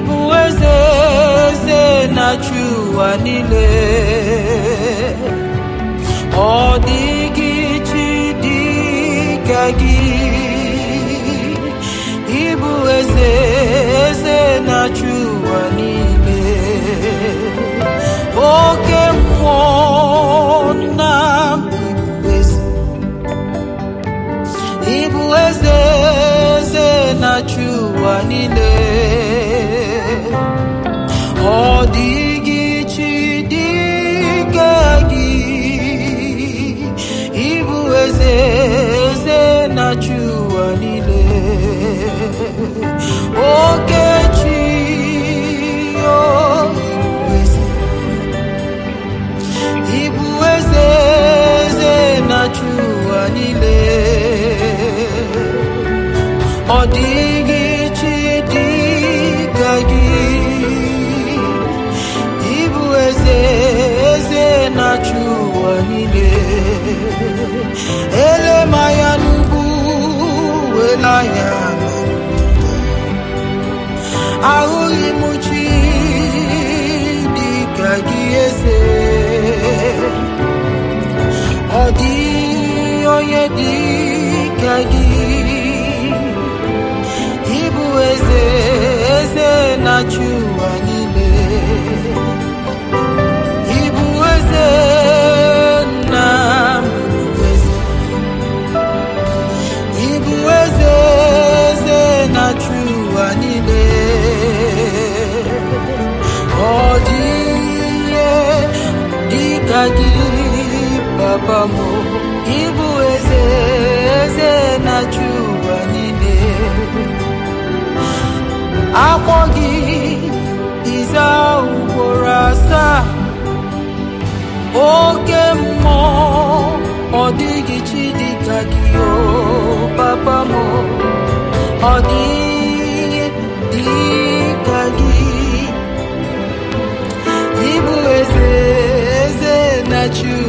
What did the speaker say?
ịbụ eze eze na-achị ụwa niile ọ dịghị chi dị ka gị ịbụ eze eze na-achị ụwa niile oke mmụọ na ịbụ eze ịbụ eze eze na-achị ụwa niile ọ dịghị chi dị ka gị ịbụ eze eze na-achị ụwa niile oke chi o ịbụ eze ịbụ eze eze na-achị ụwa niile ọ dịghị chi dị ka gị ịbụ eze eze na-achị ụwa niile elemanya n'ugwu wela ya ahụghị m chi dị ka gị eze ọ dịghị onye dị ka gị ịbụ eze eze na-achị ụwa niile ịbụ eze na ịbụ eze ịbụ eze eze na-achị ụwa niile ọ dịghị dị ka gị papa m ịbụ eze eze na-achị ụwa niile akpọ gị ịza ugboro asaa oke mmụọ ọ dịghị chi dị ka gị o papa m ọ dịghị dị ka gị ịbụ eze eze na-achị